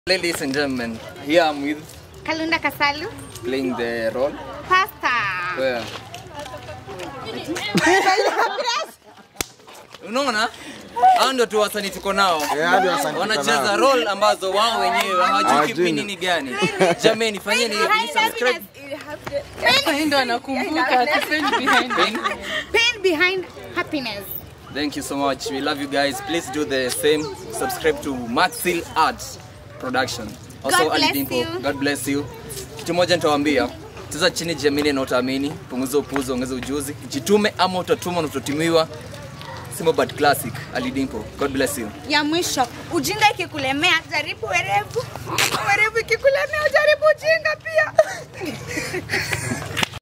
Ladies and gentlemen, here I'm with Kalunda Kasalu. playing the role. Pasta. Where? Unaona? Hao ndio tu wasanii tuko nao. Eh, hadi wasanii tuko Wanacheza nao. role ambazo wao wenyewe hawajui Hawajui. kipindi ni gani. Jameni, fanyeni hivi, subscribe. ndo anakumbuka to stand behind Pain. Pain behind happiness. Thank you so much. We love you guys. Please do the same. Subscribe to Maxil Arts Production. Also God Ali bless Dimpo. you. God bless you. Kitu moja nitawaambia. Cheza chini, jiamini na utaamini. Punguza upuuzi, ongeza ujuzi. Jitume ama utatumwa na utatumiwa. Simba but classic. Ali Dimpo. God bless you. Ya mwisho, ujinga ikikulemea jaribu werevu. Werevu ikikulemea jaribu ujinga pia.